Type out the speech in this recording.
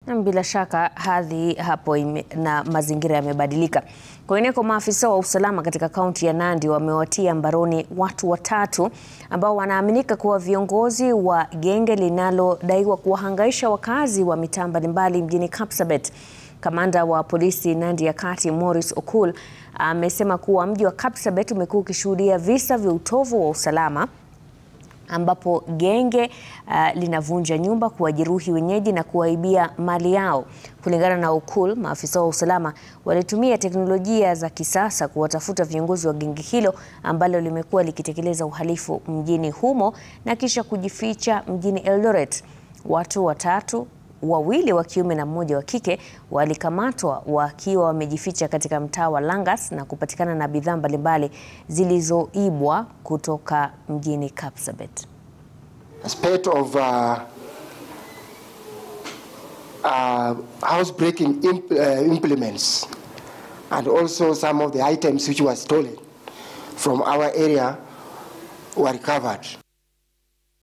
Bila shaka hadhi hapo ime, na mazingira yamebadilika. Kwingineko, maafisa wa usalama katika kaunti ya Nandi wamewatia mbaroni watu watatu ambao wanaaminika kuwa viongozi wa genge linalodaiwa kuwahangaisha wakazi wa mitaa mbalimbali mjini Kapsabet. Kamanda wa polisi Nandi ya Kati Morris Okul amesema kuwa mji wa Kapsabet umekuwa ukishuhudia visa vya utovu wa usalama ambapo genge uh, linavunja nyumba, kuwajeruhi wenyeji na kuwaibia mali yao. Kulingana na Okul, maafisa wa usalama walitumia teknolojia za kisasa kuwatafuta viongozi wa genge hilo ambalo limekuwa likitekeleza uhalifu mjini humo na kisha kujificha mjini Eldoret. Watu watatu wawili wa kiume na mmoja wa kike walikamatwa wakiwa wamejificha katika mtaa wa Langas na kupatikana na bidhaa mbalimbali zilizoibwa kutoka mjini Kapsabet. A spate of uh, uh, housebreaking imp uh, implements and also some of the items which were stolen from our area were recovered.